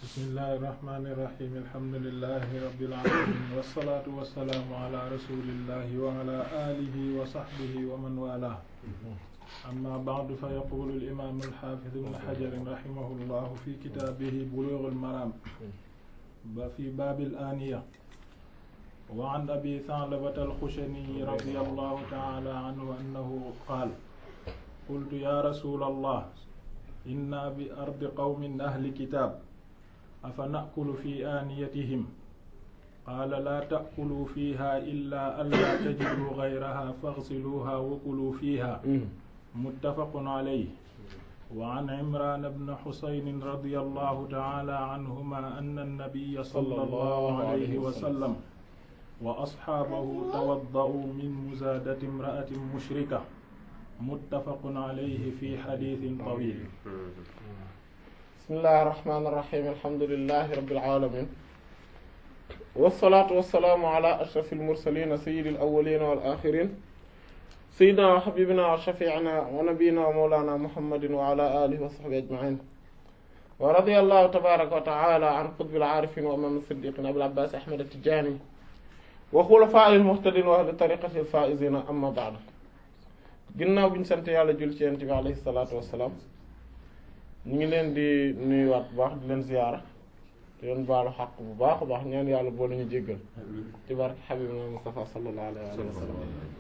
bismillahi irrahmani irrahim alhamdulilahi rabilalamin wasalaatu wasalaamu ala rasulillahi wa ala alihi wa sahbihi wa man wala amma ba'du fa yaqulu al-imam al-hafiz ibn hajar rahimahullahu fi kitabihi bulugh al-maram ba fi bab al-aniya wa an abi tha'labata al-khushani radiyallahu ta'ala anhu annahu qala qultu ya rasul allah inna bi ardi qawmin ahli kitab afa nakulu fi aaniyatihim qaala laa taakulu fiiha illa an laa tajidu gayraha faghsiluuha wa kuluu fiiha muttafaqun alayhi wa an imraan bni xusaynin radiyallahu ta'ala anhuma anna nabiyya sallallahu alayhi wa sallam wa asxaabahu tawadda'uu min muzaadati imra'atin mushrika muttafaqun alayhi fi xadiisin tawiil bismillahi irrahmani irrahim alhamdulilahi rabbil alamin wasalaatu wasalaamu ala ashrafil mursalina sayyidil awwalina wal axirin sayyidina wa habibina wa shafiina wa nabiyina wa mawlana muhammadin wa ala alihi wa sahbihi ajmain wa radiyallahu tabaraka wa taala an qutbil aarifin wa imam siddiqin abil abbas ahmad at-tijani wa xulafaa'il muhtadin wa ahli tariqatil faa'izina amma ba'du ginnaaw bi ñu sant yàlla jul ci yonent bi alayhi salaatu wassalaam ñu ngi leen di nuyuwaat bu baax di leen ziyaara di leen baalu xaq bu baax a baax ñaan yàlla boo la ñu jéggal ci barke xabibina Mustafa sallallahu alayhi wa sallam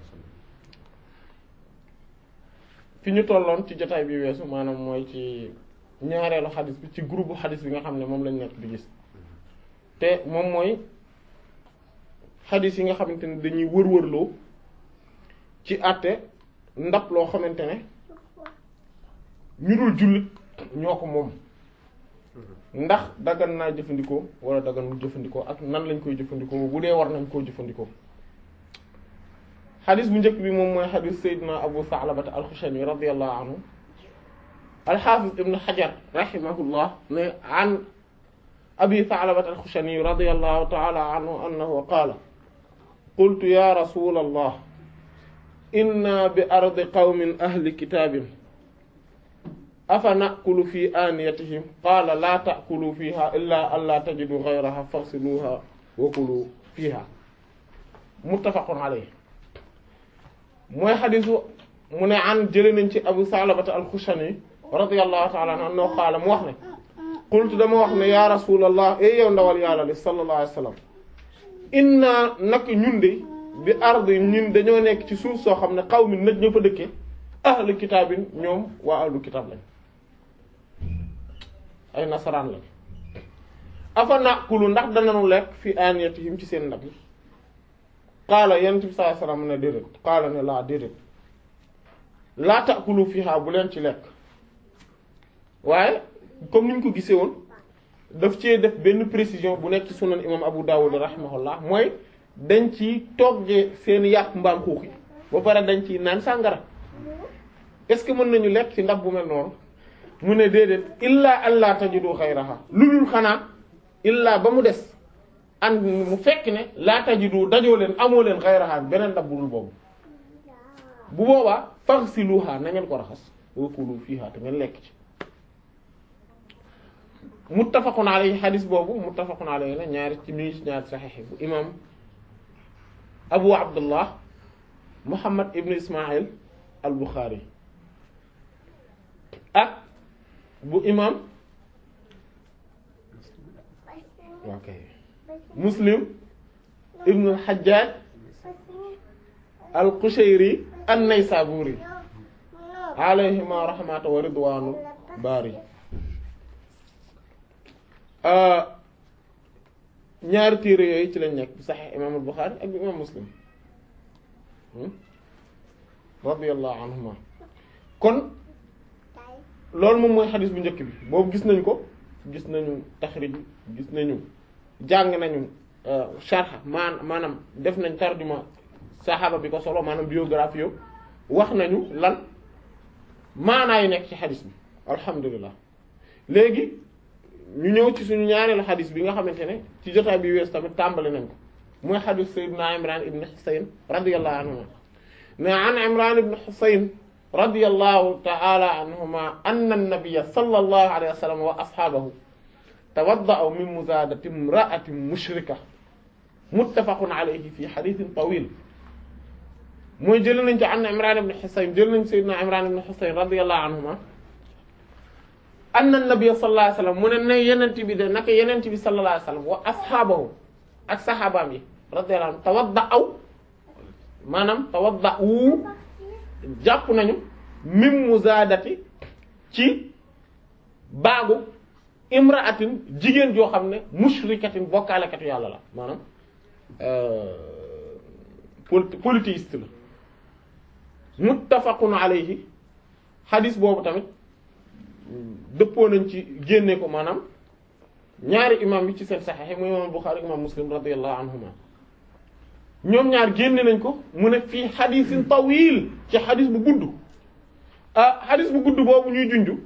fi ñu tolloon ci jotaay bi weesu maanaam mooy ci ñaareelu xadis bi ci groupe xadis bi nga xam ne moom lañ nekk di gis te moom mooy xadis yi nga xamante ne dañuy wër-wërloo ci àtte ndab loo xamante ne ñu dul jullit ñoo ko moom ndax dagan naa jëfandikoo wala daganul jëfandikoo ak nan lañ koy jëfandikoo bu dee war nañ koo jëfandikoo xadis bu njëkk bi moom mooy xadis Seydina Abu Sa'labata al-Xushani radiyallahu anhu al-Hafiz ibn Hajar rahimahullah ne an Abi Sa'labata al-Xushani radiyallahu ta'ala anhu annahu qaala qultu ya rasulallah inna bi ardi qawmin ahli kitaabin afa nakulu fi aaniyatihim qaala laa taakulu fiha illa an laa tajidu gayraha faghsiluha wa kulu fiha muttafaqun alayhi mooy xadisu mu ne an jële nañ ci abu salabata alxushani radiyallahu ta'ala anhu annahu qaala mu wax ne qultu dama wax ne ya rasulallah e yow ndawal yàlla li sallallahu alayhi wa sallam inna nak ñun de bi ardi ñun dañoo nekk ci suuf soo xam ne xaw mi nag ñoo fa dëkke ahlu kitaabin ñoom waa ahlu kitaab lañ ay nasaraan lañ afa nakulu ndax dananu lekk fi aniyatihim ci seen ndab yi qaala yonent bi sallallahu alayhi wasallam ne déedéet qaala ne laa déedéet laa takulu fiha bu leen ci lekk waaye comme niñ ko gisee woon daf cee def benn précision bu nekk ci sunan imam Abu Dawud rahimahullah mooy dañ ci toggee seen yàpp mbaam xuux yi ba pare dañ ci naan sàngara est-ce que mën nañu lekk ci ndab bu mel noonu mu ne déedéet illa allah tajidu xayraha lu dul xanaa illa ba mu des and mu fekk ne laa tajidu dajoo leen amoo leen xayraha beneen ndab bu dul boobu bu boobaa faghsiluha na ngeen ko raxas wa kulu fiha te ngeen lekk ci muttafaqun alayhi xadis boobu muttafaqun alayhi la ñaari ci mi ci ñaari saxiix bu imam abu abdullah muhammad ibn ismail al buxaari ak bu imam ok muslim ibn al hajjaj al qushayri an naysaburi alayhima rahmatu wa ridwanu bari ñaari téere yooyu ci lañ nekk bi saxiix imam al buxaari ak bi imam muslim radiyallahu anhuma kon loolu moom mooy xadis bu njëkk bi boobu gis nañ ko gis nañu taxrij gis nañu jàng nañu sharh maan maanaam def nañ tarjuma saxaaba bi ko solo maanaam biographie yo wax nañu lan maanaa yi nekk ci xadis bi alhamdulilah léegi ñu ñëw ci suñu ñaareelu xadis bi nga xamante ne ci jotaay bi wees tamit tàmbali nañ ko mooy xadis sayyidina Imran ibn Husayn radiyallahu anhuma ne an Imran ibn Husayn radiyallahu ta'ala anhuma anna an-nabiyya sallallahu alayhi wa sallam wa ashaabahu tawadda'u min muzaadati imra'atin mushrika muttafaqun alayhi fi hadithin tawil mooy jël nañ ci an Imran ibn Husayn jël nañ sayyidina Imran ibn Husayn radiyallahu anhuma anna nabiyya sallallahu alayhi wasallam mu ne ne yenent bi de naka yenent bi sallallahu alayhi wasallam wa ashaabahu ak saxaabaam yi radiyallahu anhum tawadda'u maanaam tawadda'u jàpp nañu mim muzaadati ci baagu imra'atin jigéen joo xam ne mushrikatin bokkaalekatu yàlla la maanaam polythéiste la muttafaqun alayhi hadis boobu tamit dëppoo nañ ci génne ko maanaam ñaari imam yi ci seen saxiix mu imam Bukhari imam Muslim radiyallahu anhuma ñoom ñaar génne nañ ko mu ne fii hadisin tawil ci hadis bu gudd ah hadis bu gudd boobu ñuy junju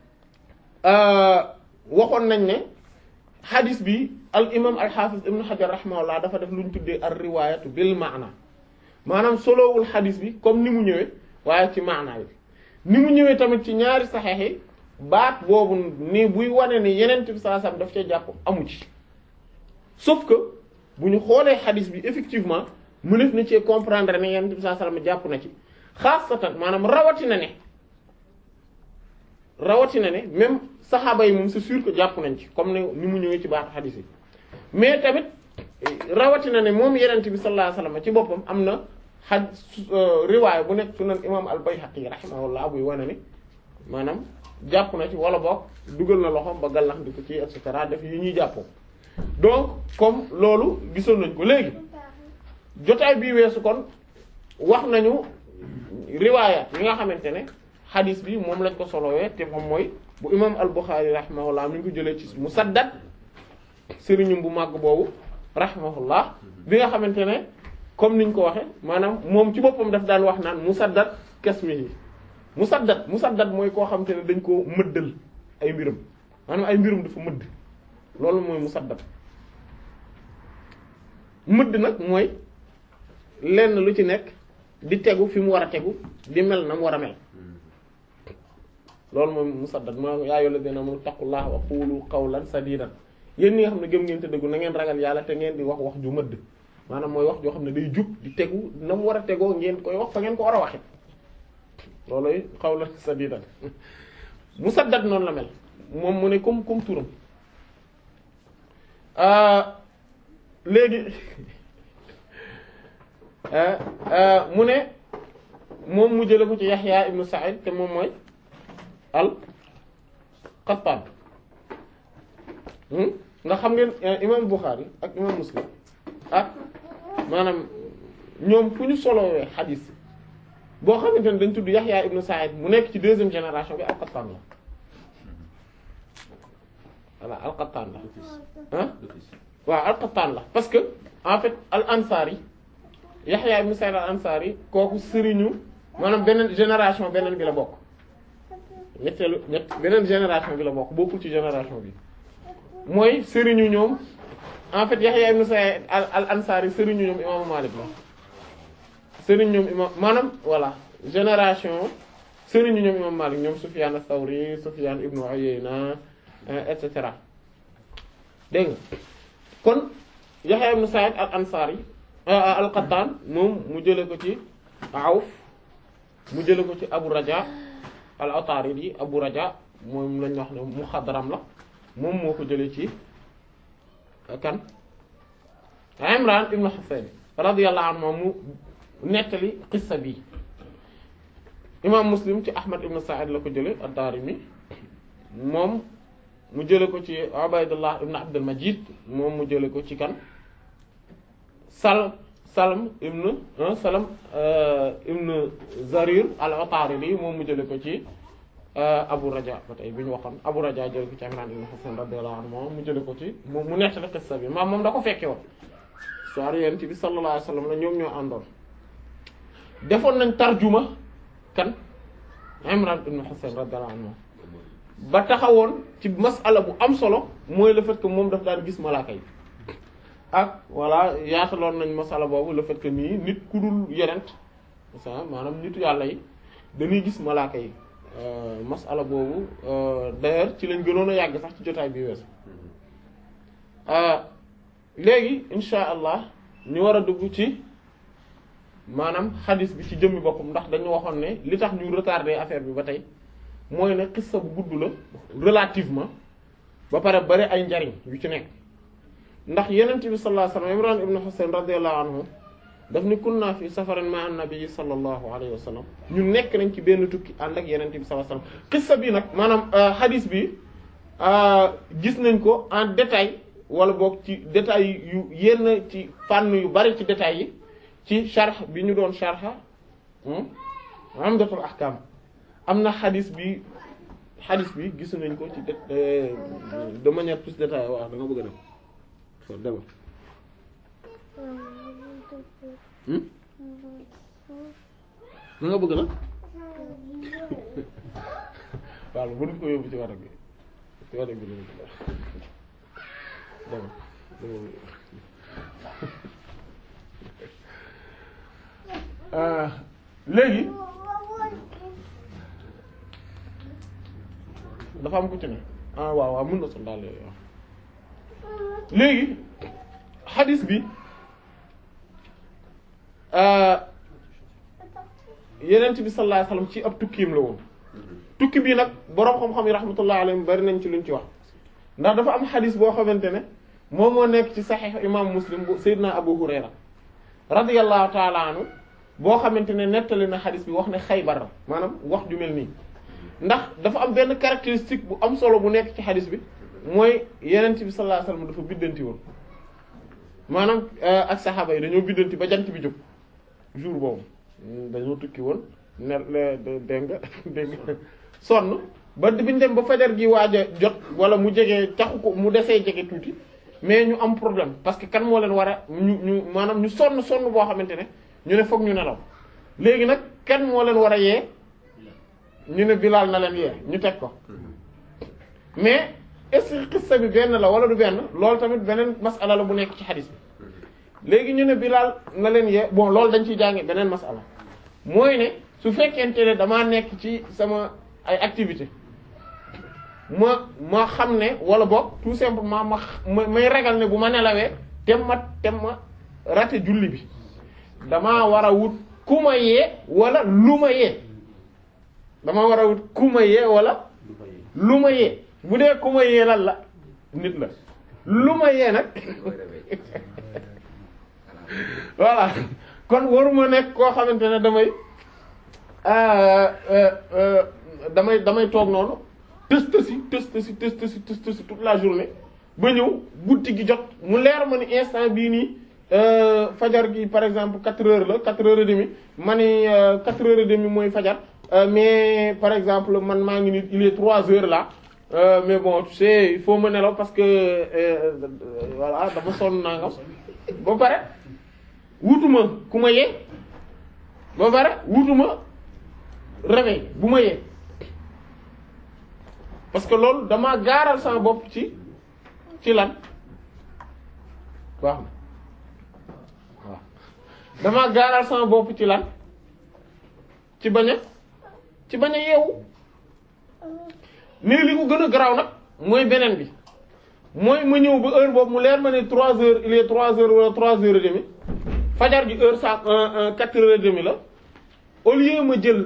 waxoon nañ ne hadis bi al imam al hafiz ibn hajar rahimahullah dafa def lu ñu tuddee ar riwayatu bil maana maanaam solowul hadis bi comme ni mu ñëwee waaye ci maana bi ni mu ñëwee tamit ci ñaari saxeex yi baat boobu ni buy wane ni yeneen bi saa sam daf cee jàpp amu ci sauf que bu ñu xoolee hadis bi effectivement mëneef na cee comprendre ne yeneen bi saa sallam jàpp na ci xaasatan maanaam rawatina ne rawatina ne même saxaaba yi moom c'est sûr que jàpp nañ ci comme ne ni mu ñëwee ci baatu hadis yi mais tamit rawatina ne moom yenent bi sallallahu alayhi wasallam ci boppam am na xaj riwaaya bu nekk sunan imam al-Bayhaqi rahimahullah buy wane ni maanaam jàpp na ci wala boog dugal na loxoom ba gallax di ko ci et cetera def yi ñuy jàppoo donc comme loolu gisoon nañ ko léegi jotaay bii weesu kon wax nañu riwaaya yi nga xamante ne xadis bi moom lañ ko solowee te moom mooy bu imam al-Bukhari rahimahullah mi ngi ko jëlee ci Musaddad sëriñum bu màgg boobu rahimahullah bi nga xamante ne comme niñ ko waxe maanaam moom ci boppam daf daan wax naan Musaddad kasmihi Musaddad Musaddad mooy koo xamante ne dañ koo mëddal ay mbirum maanaam ay mbirum dafa mëdd loolu mooy Musaddad mëdd nag mooy lenn lu ci nekk di tegu fi mu war a tegu di mel na mu war a mel loolu mooy musaddad maa yaa ayyuhal ladina amanu taqullaha wa qulu qawlan sadidan yéen ñi nga xam ne gëm ngeen te dëggu na ngeen ragal yàlla te ngeen di wax wax ju mëdd maanaam mooy wax joo xam ne day jub di tegu na mu war a tegoo ngeen koy wax fa ngeen ko war a waxe looloy qawlan sadidan musaddad noonu la mel moom mu ne comme comme turam léegi mu ne moom mu jële ko ci Yaxya ibnu Sa'id te moom mooy al Qattan nga xam ngeen imam Bukhari ak imam Muslim ak maanaam ñoom fu ñu solowee xadiis boo xamante ne dañ tudd Yaxya ibnu Sa'id mu nekk ci deuxième génération bi al Qattan la voilà al Qattan la ah waaw al Qattan la parce que en fait al Ansari Yaxya ibnu Sa'id al Ansari kooku sëriñu maanaam beneen génération beneen bi la bokk ñetteelu ñett beneen génération bi la bokk bokkul ci génération bi mooy sëriñu ñoom en fait Yaxya ibnu Sa'id al al Ansari sëriñu ñoom imaamu Malik la sëriñu ñoom imaam maanaam voilà génération sëriñu ñoom imaamu Malik ñoom Sufyan as-Sawri Sufyan ibnu Uyayna et cetera dégg nga kon Yaxya ibnu Sa'id al Ansari al-Qattan moom mu jële ko ci Awf mu jële ko ci Abu Raja al-Ataridi Abu Raja moom lañ wax ne muxadram la moom moo ko jële ci kan Imran ibn Husayn radiyallahu anhu mu nettali qissa bi imam Muslim ci Ahmad ibn Sa'id la ko jële ad-Darimi moom mu jële ko ci Ubaydullah ibn Abdul Majid moom mu jële ko ci kan Sal Salam ibn Salam ibn Zarir al-Utaridi moom mu jële ko ci Abu Raja ba tey bi ñu waxoon Abu Raja jële ko ci Imran ibn Husayn radiyallahu anhu moom mu jële ko ci moom mu nettali qissa bi maam moom da ko fekke woon histoire yonent bi sallallahu alayhi wasallam la ñoom ñoo àndoon defoon nañ tarjuma kan Imran ibn Husayn radiyallahu anhu ba taxawoon ci masala bu am solo mooy le fait que moom daf daan gis malaaka yi ak voilà yaataloon nañ masala boobu le fait que nii nit ku dul yonent maanaam nitu yàlla yi dañuy gis malaaka yi masala boobu d'ailleurs ci lañ gënoon a yàgg sax ci jotaay bi weesu léegi insha allah ñu war a dugg ci maanaam xadis bi ci jëmmi boppam ndax dañu waxoon ne li tax ñu retardé affaire bi ba tey mooy ne xissa bu gudd la relativement ba pare bari ay njariñ yu ci nekk ndax yenent bi sallallahu alayhi wasallam Imran ibn Husayn radiyallahu anhu daf ni kunna fi safarin ma an-nabi sallallahu alayhi wa sallam ñu nekk nañ ci benn tukki ànd ak yenent bi sallallahu alayhi wasallam xissa bi nag maanaam xadis bi gis nañ ko en détail wala boog ci détail yu yenn ci fànn yu bari ci détails yi ci sharh bi ñu doon sharha Umdatul Ahkam am na xadis bi xadis bi gis nañ ko ci de manière plus détaillée waaw da nga bëgg a dem so demal da nga bëgg nag waaw bu ñu ko yóbbu ci war bi ci war bi lañu demal demal léegi dafa am ku ci ne ah waaw waaw mën na sol daal yooyu waaw léegi xadis bi yenent bi sallallahu alayhi wasallam ci ab tukkiim la woon tukki bii nag boroom xam-xam yi rahmatullahi alayhim bari nañ ci luñ ci wax ndax dafa am xadis boo xamante ne moom moo nekk ci saxiix imam muslim bu sayyidina abu hurayra radiyallahu taala anhu boo xamante ne nettali na xadis bi wax ne xaybar la maanaam wax ju mel nii ndax dafa am benn caractéristique bu am solo bu nekk ci xadis bi mooy yenent bi sallallahu alayhi wasallam dafa biddanti woon maanaam ak saxaaba yi dañoo biddanti ba jant bi jóg jour boobu dañoo tukki woon ne dégg nga dégg nga sonn ba biñ dem ba fajar gi waaj a jot wala mu jege taxu ko mu desee jege tuuti mais ñu am problème parce que kan moo leen war a ñu ñu maanaam ñu sonn sonn boo xamante ne ñu ne foog ñu nelaw léegi nag kan moo leen war a yee ñu ne Bilaal na leen yee ñu teg ko mais est-ce que xissa bi benn la wala du benn loolu tamit beneen masala la bu nekk ci xadis bi léegi ñu ne Bilaal na leen yee bon loolu dañ ciy jànge beneen masala mooy ne su fekkente ne damaa nekk ci sama ay activité ma ma xam ne wala boog tout simplement ma may ragal ne bu ma nelawee tem ma tem ma raté julli bi damaa war a wut ku ma yee wala lu ma yee dama war a wut ku ma yee wala lu ma yee bu dee ku ma yee lan la nit la lu ma yee nag voilà kon waruma nekk koo xamante ne damay damay damay toog noonu tëst si tëst si tëst si tëst si toute la journée ba ñëw guddi gi jot mu leer ma ni instant bii nii fajar gi par exemple quatre heures la quatre heures et demie ma ni quatre heures et demie mooy fajar mais par exemple man maa ngi ni il est trois heures là mais bon tu sais il faut ma nelaw parce que voilà dama sonn naa nga ba pare wutuma ku ma yee ba pare wutuma réveil bu ma yee parce que loolu damaa gaaral sama bopp ci ci lan waaw waaw damaa gaaral sama bopp ci lan ci bañ a ci bañ a yeewu mais li ko gën a garaaw nag mooy beneen bi mooy ma ñëw ba heure boobu mu leer ma ne trois heures il est trois heures wala trois heures et demie fajar gi heure sa quatre heures et demie la au lieu ma jël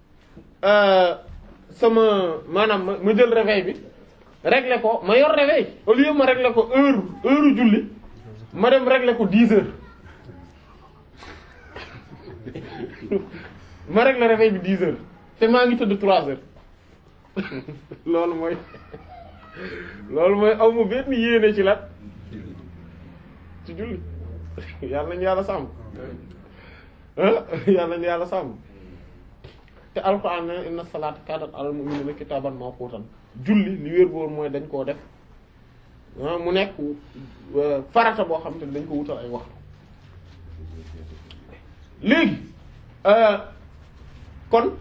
sama maanaam ma jël réveil bi régler ko ma yor réveil au lieu ma régler ko heure heure julli ma dem régler ko dix heures ma régler réveil bi dix heures te maa ngi tëdd trois heures loolu mooy loolu mooy aw ma benn yéene ci la ci julli yàlla nañu yàlla sàmm yàlla nañu yàlla sàmm te alxuraan ne inna salaata kaanat alal mu'miniina kitaaban mawquutan julli li wér boor mooy dañ koo def mu nekk farata boo xam te dañ ko wutal ay waxtu léegi kon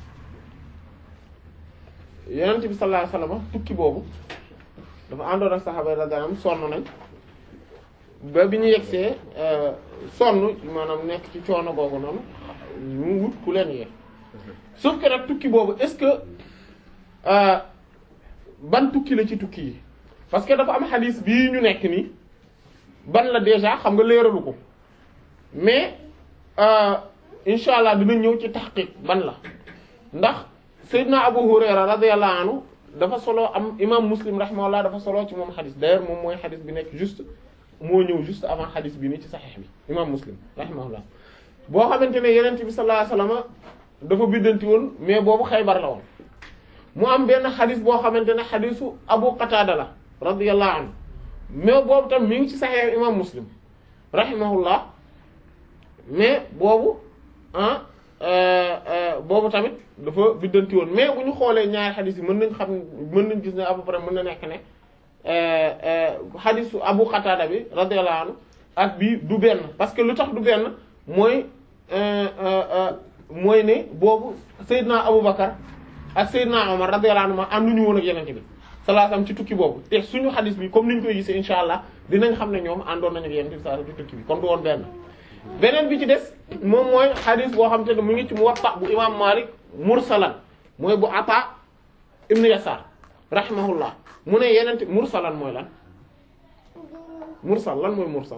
yonent bi sallallahu alayhi wasallam tukki boobu dafa àndoon ak saxaaba radiyallahu anhum sonn nañ ba bi ñu yegsee sonn maanaam nekk ci coono googu noonu ñu wut ku leen yee sauf que nag tukki boobu est-ce que ban tukki la ci tukki yi parce que dafa am xadis bii ñu nekk nii ban la déjà xam nga leeralu ko mais insha allah dina ñëw ci taxqiq ban la ndax Seydina Abu Hurayra radiyallahu anhu dafa solo am imam Muslim rahimahullah dafa solo ci moom xadis d'ailleurs moom mooy xadis bi nekk juste moo ñëw juste avant xadis bi nii ci saxiix bi imam Muslim rahimahullah boo xamante ne yenent bi sallallahu alayhi wasallam dafa biddanti woon mais boobu Xaybar la woon mu am benn xadis boo xamante ne xadisu Abu Qatada la radiyallahu anhu mais boobu tam mi ngi ci saxiix imam Muslim rahimahullah mais boobu ah boobu tamit dafa biddanti woon mais bu ñu xoolee ñaari xadis yi mën nañ xam mën nañ gis ne à peu près mën na nekk ne xadisu Abu Qatada bi radiyallahu anhu ak bi du benn parce que lu tax du benn mooy mooy ne boobu Seydina Aboubacar ak Seydina Omar radiyallahu anhu ma ànduñu woon ak yenente bi sallallahu alayhi wasallam ci tukki boobu te suñu xadis bi comme ni ñu koy gisee insha allah dinañ xam ne ñoom àndoon nañu ak yenente bi sallallahu alayhi wasallam ci tukki bi kon du woon benn beneen bi ci des moom mooy xadis boo xam te ne mu ngi ci Muwatta bu imam Malik mursalan mooy bu Ata ibn Yasar rahimahullah mu ne yenente mursalan mooy lan mursal lan mooy mursal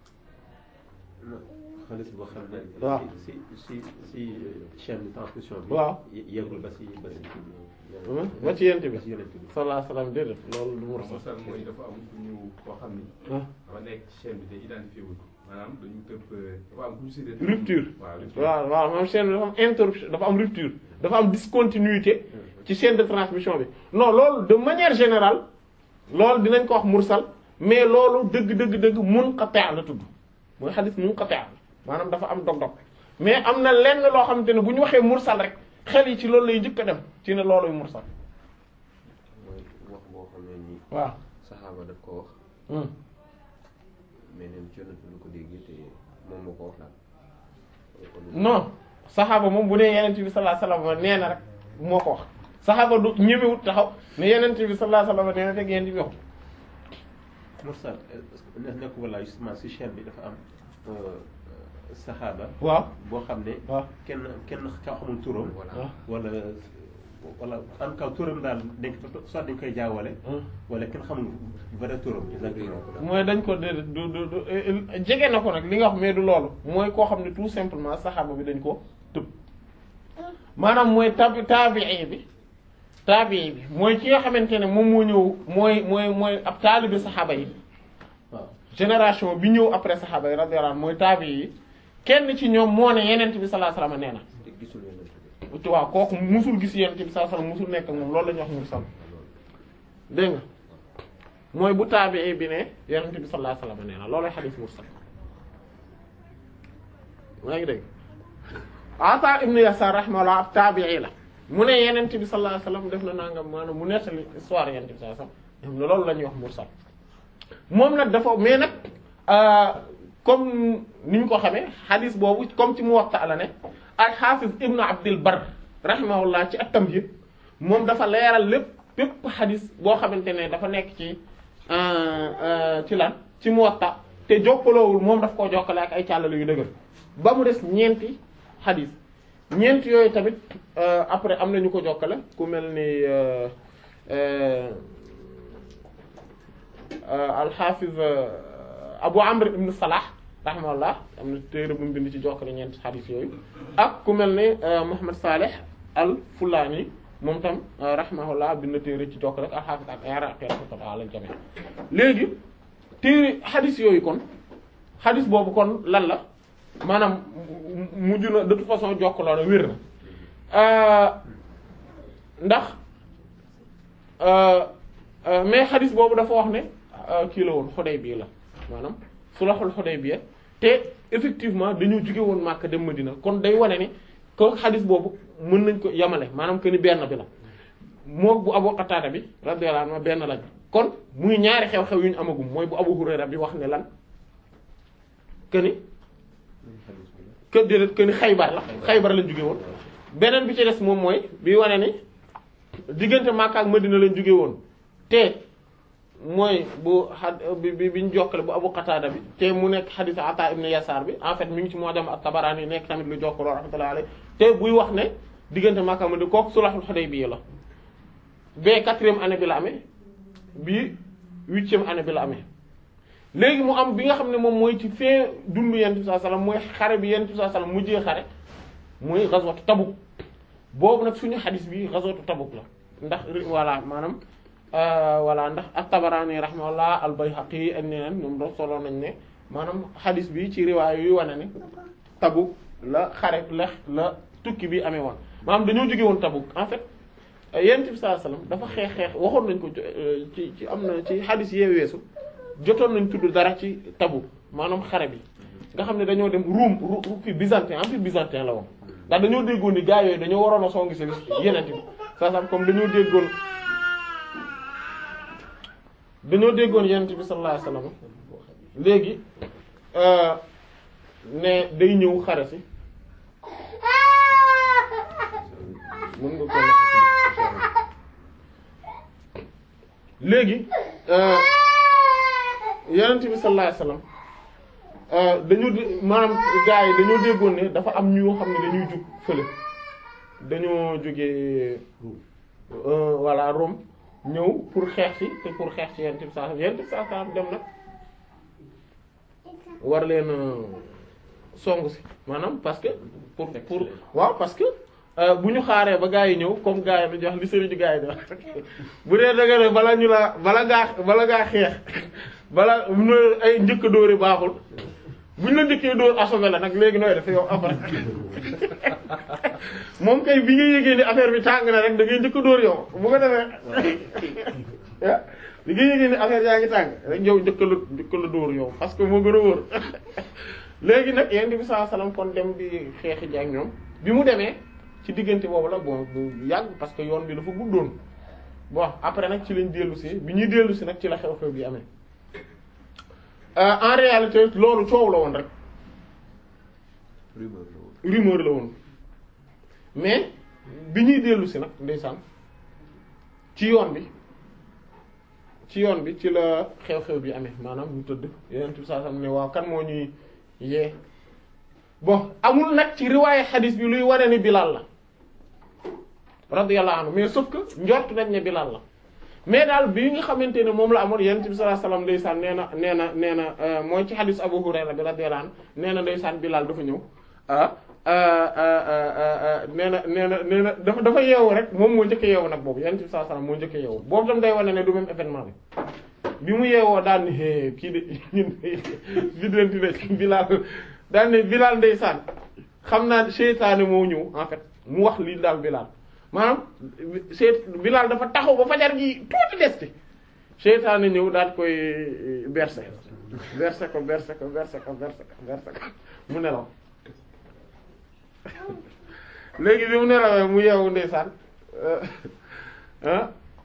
xaalis boo xam ne. waaw si si si chaîne de transmission bi. waaw yeggul ba si ba si kii bi. ba ci yent bi ba si yonent bi. sallallahu alayhi wasallam déedéet loolu du mursal mursal mooy dafa am ku ñu koo xam ni. ah dafa nekk ci chaîne bi te identifié wul maanaam dañu tëb dafa am ku ñu séddee. rupture waaw rupture. waaw waaw moom chaîne bi dafa am interruption dafa am rupture dafa am discontinuité ci chaîne de transmission bi non loolu de manière générale loolu dinañ ko wax mursal mais loolu dëgg dëgg dëgg munqati' la tudd mooy xadis munqati' maanaam dafa am dog-dog mais am na lenn loo xamante ne bu ñu waxee mursal rek xel yi ci loolu lay njëkk a dem ci ne looluy mursal mooy wax boo xam ne nii. waaw saxaaba daf ko wax hmm. mais neen ci yonent bi lu ko déggee te moom moo ko wax daal. kon non saxaaba moom bu nee yenent bi sallallahu alayhi wasallam nee na rek moo ko wax saxaaba du ñemewut taxaw ne yenent bi sallallahu alayhi wasallam nee na rek yenent bi wax mursal est-ce que ne nekk wala justement si chaîne bi dafa am saxaaba. waaw boo xam ne. waaw kenn kenn ka xamul turam. waaw wala wala en tout cas turam daal dañ ko soit dañ koy jaawale. wala kenn xamul vrai turam exactement. mooy dañ ko déedéet du du du jege na ko nag li nga wax mais du loolu mooy koo xam ne tout simplement saxaaba bi dañ ko tëb maanaam mooy tabi taabii bi taabii bi mooy ki nga xamante ne moom moo ñëw mooy mooy mooy ab taalibi saxaaba yi waaw génération bi ñëw après saxaaba yi radiyallahu anhum mooy taabii yi kenn ci ñoom moo ne yenent bi sallallahu alayhi wasallam nee na te gisul yonent bi. waaw kooku musul gis yenent bi sallallahu alayhi wasallam musul nekk ak moom loolu la ñuy wax mursal dégg nga mooy bu taabii bi ne yenent bi sallallahu alayhi wasallam nee na loolay xadiis mursal maa ngi dégg Ata ibn Yasar rahimahullah ab taabii la mu ne yenent bi sallallahu alayhi wasallam def na nangam maanaam mu nettali histoire yenent bi sallallahu alayhi wasallam ne loolu la ñuy wax mursal moom nag dafa mais nag comme ni ñu ko xamee xadis boobu comme ci Muwatta la ne ak xaafis ibnu Abdil Bar rahimahullah ci at-Tamhid moom dafa leeral lépp bépp xadis boo xamante ne dafa nekk ci ci lan ci Muwatta te jokkaloowul moom daf koo jokkale ak ay càllale yu dëgër ba mu des ñeenti xadis ñeenti yooyu tamit après am na ñu ko jokkale ku mel ni alxaafiz Abu Amr ibn Salah rahimahullah am na téere bu mu bind ci jokkale ñeenti xadis yooyu ak ku mel ni Muhammad Salih al Fulani moom tam rahimahullah bind na téere ci jokkale ak alxaafiz ak Iraqi rahmatullah ala jami léegi téere xadis yooyu kon xadis boobu kon lan la maanaam mujj na de toute façon jokkaloo na wér na ndax mais xadis boobu dafa wax ne kii la woon Xudaybiya la maanaam sulhul Xudaybiya te effectivement dañoo jóge woon Makka dem Madina kon day wane ni ko xadis boobu mën nañ ko yamale maanaam que ni benn bi la moo bu Abu Qatada bi radiyallahu anhu benn lañ kon muy ñaari xew-xew yu ñu amagum mooy bu Abu Hurayra bi wax ne lan que ni que déedéet que ni Xaybar la Xaybar lañ jóge woon beneen bi ci des moom mooy bi wane ni diggante Makka ak Madina lañ jóge woon te mooy bu xa bi bi biñ jokkale bu Abu Qatada bi te mu nekk xadiis Ata ibn Yasar bi en fait mi ngi ci Mu'jam at-Tabarani nekk tamit lu jokkaloo rahmatullahi alayhi te buy wax ne diggante Makka ak Madina kooku sulhul Hudaybiyya la ba quatrième année bi la amee bii huitième année bi la amee léegi mu am bi nga xam ne moom mooy ci fin dundu yonent bi sallallahu alayhi wasallam mooy xare bi yonent bi sallallahu alayhi wasallam mujjee xare muy ghazwatu Tabuk boobu nag suñu xadis bi ghazwatu Tabuk la ndax voilà maanaam voilà ndax at-Tabarani rahimahullah al-Bayhaqi ak ñeneen ñoom doon solo nañ ne maanaam xadis bi ci riwaay yuy wane ne Tabuk la xare la la tukki bi amee woon maanaam dañoo jóge woon Tabuk en fait yonent bi sallallahu alayhi wasallam dafa xeex xeex waxoon nañ ko ci ci am na ci xadis yee weesu jotoon nañ tudd dara ci Tabuk maanaam xare bi nga xam ne dañoo dem Ruum ru fi byzantin empire byzantin la woon ndax dañoo déggoon ni gaa yooyu dañoo waroon a songi si yeneen bi saa saa comme dañoo déggoon dañoo déggoon yenent bi sallallahu alayhi wasallam léegi ne day ñëw xare si mën nga ko léegi yenent bi sallallahu alayhi wasallam dañoo maanaam gars yi dañoo déggoon ne dafa am ñoo xam ne dañuy jug fële dañoo jógee voilà Rome ñëw pour xeex ci te pour xeex ci yonent bi sallallahu alayhi wasallam yonent bi sallallahu alayhi wasallam dem nag war leen song si maanaam parce que pour pour waaw parce que bu ñu xaaree ba gars yi ñëw comme gars yi dañuy wax li sëriñu gars yi di wax bu dee dëgg ne bala ñu la bala ngaa bala ngaa xeex bala mu ay njëkk a dóori baaxul bu ñu la njëkkee dóor assommé la nag léegi nooy def yow après moom kay bi nga yëgee ni affaire bi tàng na rek da ngay njëkk a dóor yow bu ko defee bi nga yëgee ni affaire yaa ngi tàng rek yow njëkk la njëkk la dóor yow parce que moo gën a wóor léegi nag yonent bi sallallahu alayhi wasallam kon dem di xeexi ji ak ñoom bi mu demee ci diggante boobu la bon bu yàgg parce que yoon bi dafa guddoon bon après nag ci lañ dellu si bi ñuy dellu si nag ci la xew-xew bi amee en réalité loolu coow la woon rek rumeur la woon mais bi ñuy dellu si nag ndeysaan ci yoon bi ci yoon bi ci la xew-xew bi amee maanaam ñu tëdd yeneen bi saa sam ne waaw kan moo ñuy yee bon amul nag ci riwaaye xadiis bi luy wane ni Bilal la radiyallahu anhu mais sauf que njort nañ ne Bilal la mais daal bi nga xamante ne moom la amoon yonent bi sallallahu alayhi wasallam ndeysaan nee na nee na nee na mooy ci xadiis Abu Hurayra bi radiyallahu anhu nee na ndeysaan Bilal dafa ñëw ah nee na nee na nee na dafa dafa yeewu rek moom moo njëkk yeewu nag boobu yonent bi sallallahu alayhi wasallam moo njëkk yeewu boobu tam day wane ne du même événement bi bi mu yeewoo daal ni hé kii de ñun biddanti ne Bilal daal ne Bilal ndeysaan xam naa seytaane moo ñëw en fait mu wax lii daal Bilal maanaam seyt Bilal dafa taxaw ba fajar gi tuuti desti seytaane ñëw daal koy berse berse ko berse ko berse ko berse ko berse ko mu nelaw léegi bi mu nelawee mu yeewu ndeysaan ah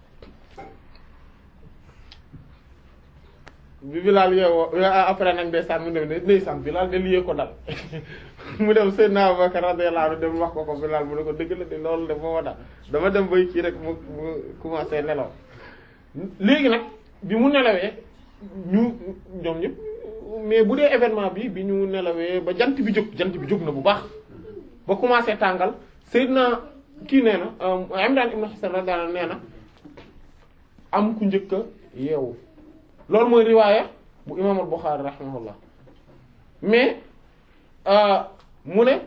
bi Bilal yeewoo après nag ndeysaan mu dem ndeysaan Bilal de liyee ko dal mu dem Seydina Abubakar radiyallahu anhu dem wax ko ko Bilal mu ne ko dëgg la de loolu de moo dal dama dem bay kii rek mu mu commencé nelaw léegi nag bi mu nelawee ñu ñoom ñëpp mais bu dee événement bi bi ñu nelawee ba jant bi jóg jant bi jóg na bu baax ba commencé tàngal Seydina kii nee na Imran ibn Husayn radiyallahu anhu nee na am ku njëkk a yeewu loolu mooy riwaaya bu imaam al-Bukhari rahimahullah mais mu ne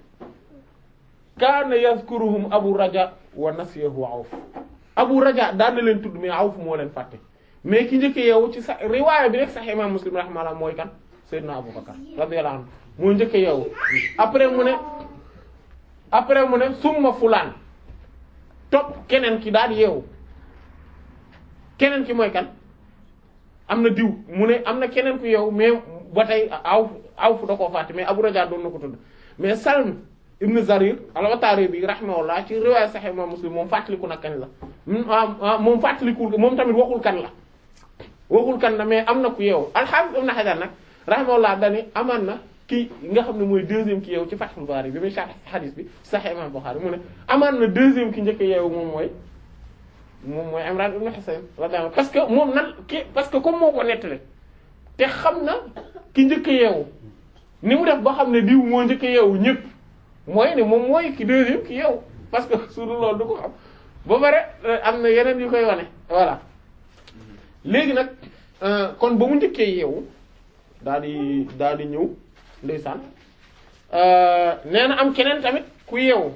kaana yazkuruhum Abu Raja wa nasiyahu Awf Abu Raja daan na leen tudd mais Awf moo leen fàtte mais ki njëkk yeewu ci sa riwaaya bi rek sax imaam Muslim rahimahullah mooy kan Seydina Abu Bakar radiyallahu anhu moo njëkk yeewu après mu ne après mu ne summa fulaan topp keneen ki daal yeewu keneen ki mooy kan am na diw mu ne am na keneen ku yeewu mais ba tey aw aw fu da koo fàtte mais Abu Raja doon na ko tudd mais Salm ibn Zarir al-Watari bi rahimahullah ci riwaaya Sahih Imam Muslim moom fàttaliku na kañ la moom fàttalikul moom tamit waxul kan la waxul kan la mais am na ku yeewu al-Hafiz ibn Hajar nag rahimahullah dani amaan na ki nga xam ne mooy deuxième ki yeewu ci Fathul Bari bi muy sharh hadith bi Sahih Imam Bukhari mu ne amaan na deuxième ki njëkk yeewu moom mooy moom mooy Imran ibn Husayn radiyallahu parce que moom nan ki parce que comme moo ko nettali te xam na ki njëkk yeewu ni mu def ba xam ne diw moo njëkk yeewu ñëpp mooy ne moom mooy ki deuxième ki yeewu parce que su dul loolu du ko xam ba pare am na yeneen yu koy wane voilà léegi nag euh, kon ba mu njëkkee yeewu daal di daal di ñëw ndeysaan euh, nee na am keneen tamit ku yeewu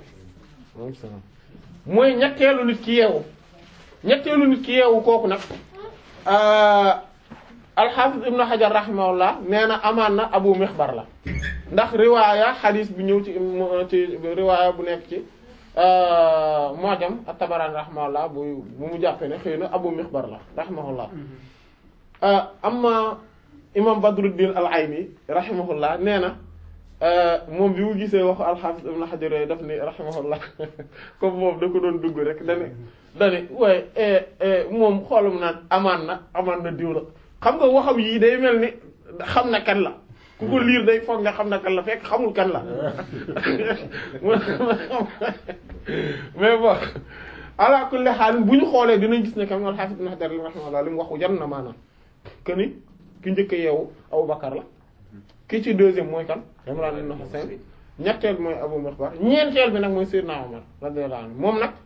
mooy ñetteelu nit ki yeewu ñetteelu nit ki yeewu kooku nag alxaafis ibnu xajar rahimahullah nee na amaan na abu mixbar la ndax riwaaya xadiis bi ñëw ci ci riwaaya bu nekk ci mojam at-tabarani rahimahullah bu bu mu jàppee ne xëy na abu mixbar la rahimahullah amma imam badruddin al ayni rahimahullah nee na moom bi mu gisee waxu alxaafis ibnu xajar yooyu daf ni rahimahullah comme moom da ko doon dugg rek dane dane waaye moom xoolum naan amaan na amaan na diw la xam nga waxam yii day mel ni xam na kan la ku ko liir day foog nga xam na kan la fekk xamul kan la mais bon ala kulli haal bu ñu xoolee dinañ gis ne kam al-Hafiz Ibn Hajar rahimahullah li mu waxu jan na maanaam que ni ki njëkk a yeewu Abu Bakar la ki ci deuxième mooy kan Imran ibn Husayn ñetteel bi mooy Abu Mixbar ñeenteel bi nag mooy Seydina Omar radiyallahu anhu moom nag